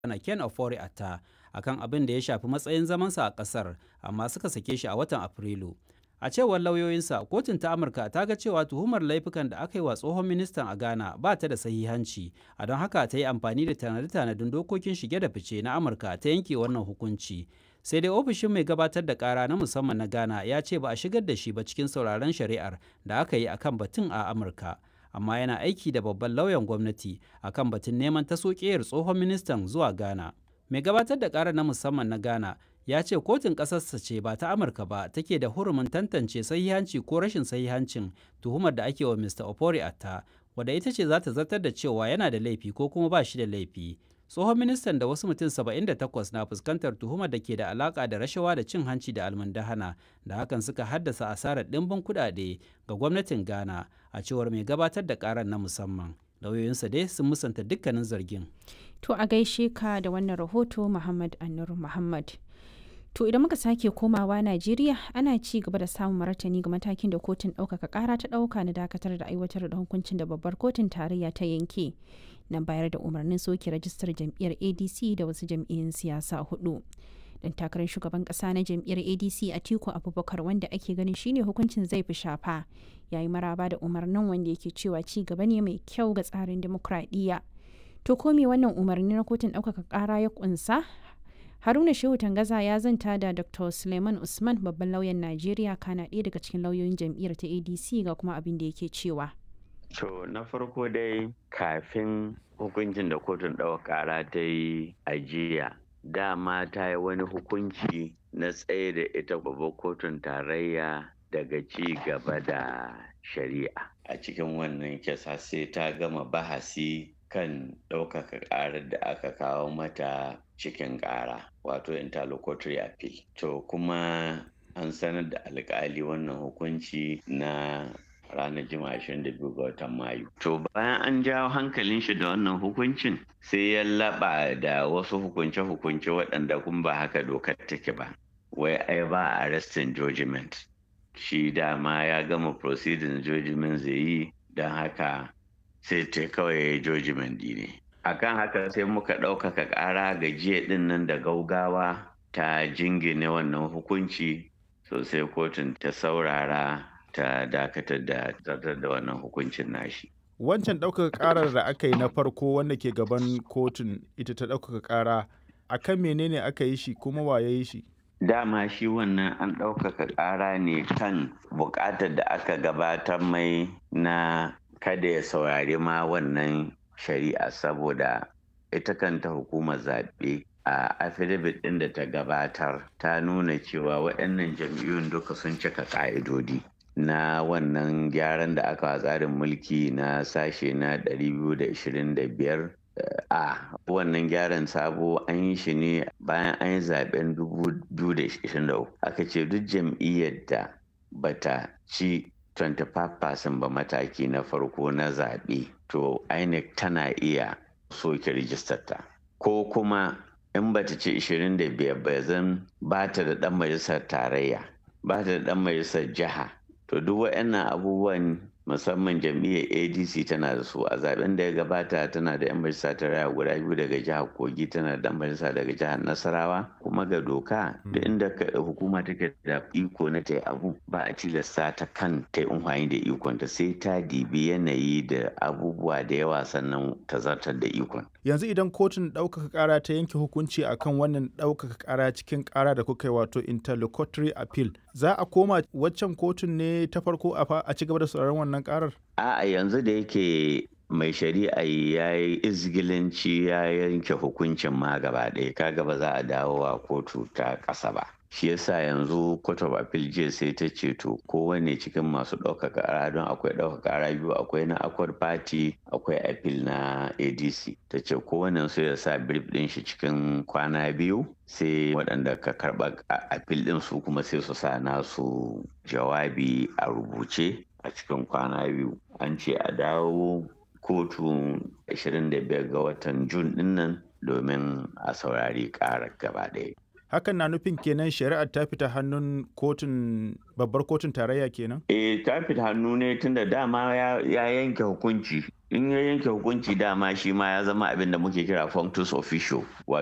na Ken Ofori Atta akan abin da ya shafi matsayin zamansa a ƙasar, amma suka sake shi a watan Afrilu. A cewar lauyoyinsa, kotun ta Amurka ta ga cewa tuhumar laifukan da aka yi wa tsohon ministan a Ghana ba ta da sahihanci, a don haka ta yi amfani da tanade-tanaden dokokin shige da fice na Amurka ta yanke wannan hukunci. Sai dai ofishin mai gabatar da kara na musamman na Ghana ya ce ba a shigar da shi ba cikin sauraron shari'ar da aka yi akan batun a Amurka. Amma yana aiki da babban lauyan gwamnati akan batun neman tasokiyar tsohon ministan zuwa Ghana. Mai gabatar da kara na musamman na Ghana ya ce kotun ƙasarsa ce ba ta amurka ba take da hurumin tantance sahihanci ko rashin sahihancin tuhumar da ake wa mr opori atta wadda ita ce za ta zartar da cewa yana da laifi ko kuma ba shi da laifi tsohon ministan da wasu mutum 78 na fuskantar tuhumar da ke da alaka da rashawa da cin hanci da almundahana da hakan suka haddasa asarar ɗimbin kuɗaɗe ga gwamnatin ghana a cewar mai gabatar da karar na musamman lauyoyinsa dai sun musanta dukkanin zargin to a gaishe ka da wannan rahoto muhammad annur muhammad To idan muka sake komawa Najeriya ana ci gaba da samun martani ga matakin da kotun ɗaukaka ƙara ta ɗauka na dakatar da aiwatar da hukuncin da babbar kotun tarayya ta yanke na bayar da umarnin soke rajistar jam'iyyar ADC da wasu jam'iyyun siyasa hudu. Dan takarar shugaban ƙasa na jam'iyyar ADC Atiku Abubakar wanda ake ganin shine hukuncin zai fi shafa yayi maraba da umarnin wanda yake cewa ci gaba ne mai kyau ga tsarin dimokuraɗiyya. To ko me wannan umarni na kotun ɗaukaka ƙara ya ƙunsa haruna shehu tangaza ya zanta da dr suleiman usman babban lauyan najeriya kana ɗaya daga cikin lauyoyin jam'iyyar ta adc ga kuma abin da yake cewa to na farko dai kafin hukuncin da kotun ɗaukar ƙara ta yi ajiya dama ta yi wani hukunci na tsaye da ita babbar kotun tarayya daga ci gaba da shari'a a cikin wannan kisa sai ta gama bahasi kan ɗaukaka ƙarar da aka kawo mata cikin ƙara wato interlocutory appeal to kuma an sanar da alƙali wannan hukunci na ranar jima'a 22 ga watan mayu to bayan an jawo hankalin shi da wannan hukuncin sai ya laɓa da wasu hukunce-hukunce waɗanda kun ba haka dokar take ba wai ai ba arrestin judgment shi dama ya gama proceeding judgment zai yi don haka sai ta kawai judgment ne akan haka sai muka ɗaukaka ƙara ga jiya ɗin nan da gaugawa ta jingine wannan hukunci sosai kotun ta saurara ta dakatar da zartar da wannan hukuncin nashi wancan ɗaukaka ƙarar da aka yi na farko wanda ke gaban kotun ita ta ɗaukaka ƙara akan menene aka yi shi kuma wa ya yi shi dama shi wannan an ɗaukaka ƙara ne kan buƙatar da aka gabatar mai na kada ya saurari ma wannan shari'a saboda ita kanta hukumar zaɓe a affidavit ɗin da ta gabatar ta nuna cewa waɗannan jam'iyyun duka sun cika ƙa'idodi na wannan gyaran da aka tsarin mulki na sashe na 225 a wannan gyaran sabo an yi shi ne bayan an yi zaben 2023 aka ce duk jam'iyyar da bata ci 25% ba mataki na farko na zaɓe to INEC tana iya soke rijistar ta ko kuma in bata ci 25 ba zan ba ta da ɗan majalisar tarayya ba ta da ɗan majalisar jiha to duk waɗannan abubuwan musamman jam'iyyar adc tana da su a zaben da ya gabata tana da 'yan majalisa tarayya guda biyu daga jihar kogi tana da majalisa daga jihar nasarawa kuma ga doka da inda hukuma take da iko na ta abu ba a tilasta ta kan ta amfani da ikon ta sai ta dibi yanayi da abubuwa da yawa sannan ta zartar da ikon yanzu idan kotun ɗaukaka ƙara ta yanke hukunci akan wannan ɗaukaka ƙara cikin ƙara da kuka yi wato interlocutory appeal za a koma waccan kotun ne ta farko a ci gaba da sauraron wannan ƙarar a'a yanzu da yake mai shari'a ya yi izgilanci ya yanke hukuncin ma gaba ɗaya kaga ba za a dawo a kotu ta ƙasa ba shi yasa yanzu court of appeal jiya sai ta ce to kowane cikin masu ɗaukaka ƙara don akwai ɗaukaka ƙara biyu akwai na accord party akwai appeal na adc ta ce kowane su ya sa brief ɗin shi cikin kwana biyu sai waɗanda ka karɓa appeal ɗin su kuma sai su sa nasu jawabi a rubuce a cikin kwana biyu an ce a dawo kotu 25 ga watan jun dinnan domin a saurari ƙarar gaba ɗaya hakan na nufin kenan shari'ar ta fita hannun kotun babbar kotun tarayya kenan? eh ta fita hannu ne tunda dama ya yanke hukunci in ya yanke hukunci dama shi ma ya zama abin da muke kira functus officio